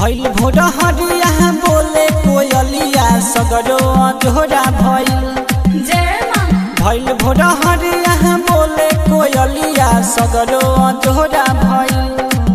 भइल भोर हरिया बोले कोयलिया सगरो अजोरा भइल जय माँ भइल भोर हरिया बोले कोयलिया सगरो अजोरा भइल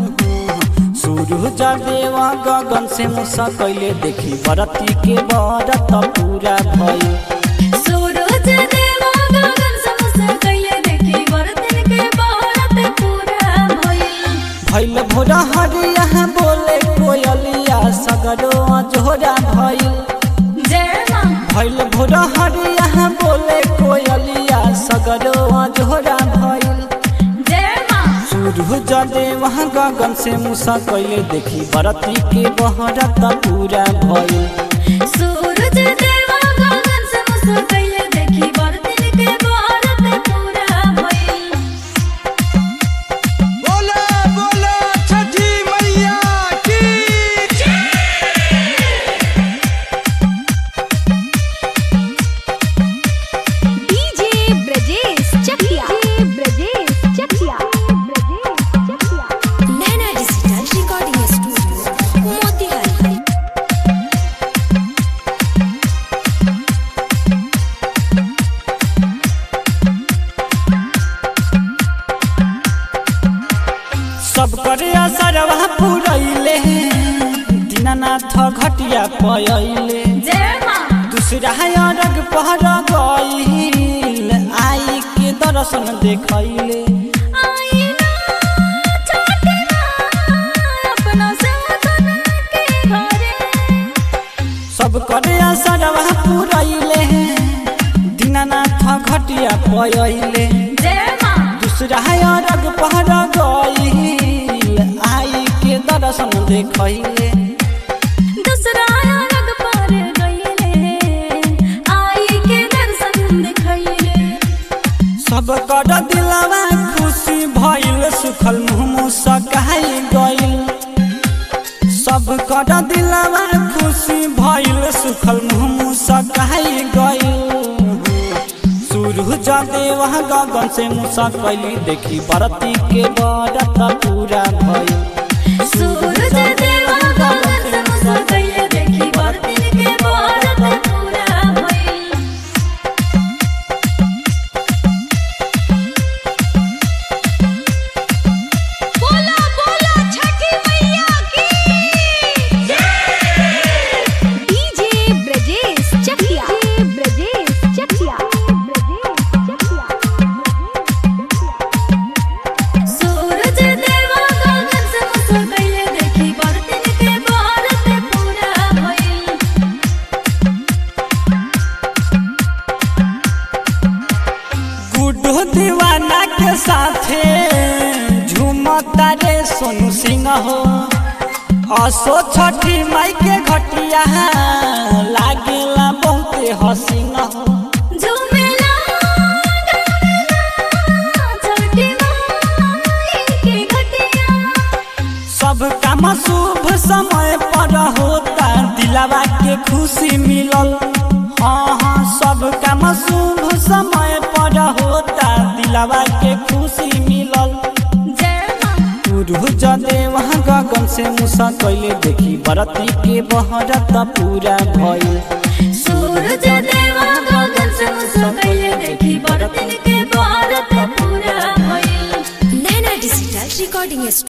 सूरज देव गगन से मुसा कैले देखी बरती के बरत पूरा भइल सूरज देवा गगन समस्त कैले देखी बरतन के बहरत पूरा भइल भइल भोर हरिया बोले कोयलिया सगरो अजोरा भइल जय माँ भइल भोर हरिया बोले कोयलिया सगरो अजोरा भइल जय माँ सूरज देव गगन से मुसा कैले देखी बरती के बहरत पूरा भइल सूरज देवा गगन समस्त कैले देखी बरतन के बहरत पूरा भइल बोला बोला छठी मैया की DJ Brajesh Chakia Brajesh Chakia Brajesh Chakia Naina digital recording studio Motihari सब करे असरवा पुरैले दीनानाथ घटिया पयले जय माँ दूसरा अरग पहर गईल आई के दर्शन देखैले आई ना छठी माँ अपना सेवकन के घरे सब करे असरवा पुरैले दीनानाथ घटिया पयले जय माँ दूसरा अरग पहर गईल आई के दर्शन देखैले दूसरा रंग पर गईले आई के दर्शन दिखैले सब कर दिलवा खुशी भइल सुखल मुँह सकाई गइल सब कर दिलवा खुशी भइल सुखल मुँह सकाई गइल सूरज देव गगन से मुसा कैली देखी बरती के बरत पूरा भइल सूरज देवा गगन से मुसा कैले देखी बरतिन के बहरत पूरा भइल बोला बोला छठी मैया की डीजे ब्रजेश चकिया ब्रजेश चकिया ब्रजेश चकिया सूरज देवा गगन से मुसा कैले देखी बरतिन के बहरत पूरा भइल गुड्डू दीवाना के साथे झूमता रे सोनू सिंह हो असो छठी माई के घटिया लागेला बहुते हसीन हो झूमेला गावेला छठी माई के घटिया सब काम शुभ समय पर होता दिलावा के खुशी मिलल हाँ हाँ सब काम शुभ समय पर होता दिलावा के खुशी मिलल जय माँ सूरज देव गगन से मुसा कैले देखी बरती के बहरत पूरा भइल सूरज देवा गगन से मुसा कैले देखी बरतिन के बहरत पूरा भइल नैना डिजिटल रिकॉर्डिंग